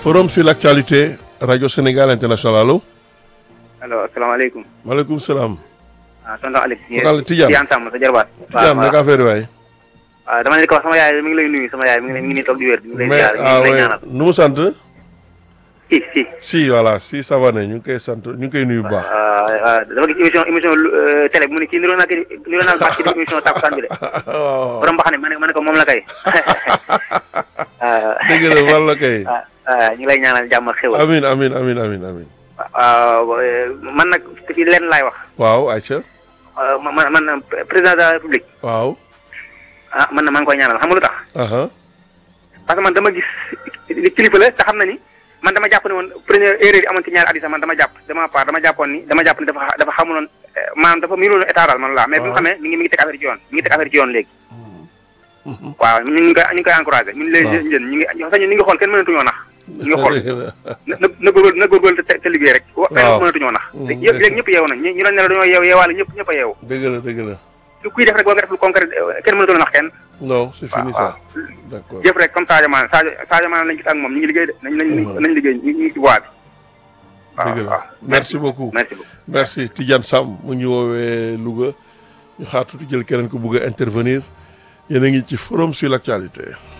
forum sur l'actualité rajo Sénégal international allo. allo asalaamaaleykum. maaleykum salaam. ah tonton Alex. Focal Tidiane Tidiane Samb sa jarbaat. Tidiane naka affaire waay. waaw dama ne ko wax sama yaay mi ngi lay nuyu sama yaay mi ngi lay mi ngi nii toog di wér. mi ngi lay mais ziar mi ah ngi lay oui ñaanal. nu mu sant. si si. si voilà si ça va ne ñu ngi koy sant ñu ngi koy nuyu bu baax. ah dama gis émission émission télé bi mu ne kii niroo naa kii niroo naa baax ci di émission takkusaan bi de. waaw borom mbaxane ma ne ma ne ko moom la kay. ah dëgg la wàll la kay. ah ah ñu ngi lay ñaanal jàmm ak xéwal. amin amin amin amin amin waaw man nag ci lenn laay wax. waaw Aïcha. ah man man président de la république. waaw. ah man na maa ngi koy ñaanal xam nga lu tax. aha parce que man dama gis li kilifa la te xam na ni man dama jàpp ne woon première erreur yi amoon ci ñaari at yi sax man dama jàpp dama part dama jàppoon ni dama jàpp ni dafa dafa xamuloon eh, maanaam dafa miinuloon état daal man laa mais bi mu waaw. xamee mi ngi mi ngi teg affaire ci yoon mi ngi teg affaire ci yoon léegi waaw ñu ngi koy ñu ngi koy encouragé ñun les waaw. jeunes ñu ngi sax ñun ñu ngi xool kenn mënatuñoo nax ñu ngi xool dëgg la. na na na góorgóorlu na góorgóorlu te te liggéey rek wa Waaw. kenn mënatuñoo nax Mm, yëpp léegi ñëpp yeewu nañ ñu ñu doon ne la dañoo yeew yeewaale ñëpp ñëpp a yeewu dëgg la dëgg la. lu kuy def rek boo nga def lu concret eh, kenn mënatul nax kenn non c'est fini waaw ça. d'accord jëf rek comme Sadio Mané Sadio Sadio Mané lañ gis ak moom ñu ngi liggéey de nañ nañ Mhm. nañ liggéey ñu ngi ci voie bi. waaw dëgg waaw la merci beaucoup. merci beaucoup. merci Tidiane Sam mu ñu woowee Louga ñu xaar tuuti jël keneen ko bëgg a intervenir yéen a ngi ci forum sur l'actualité.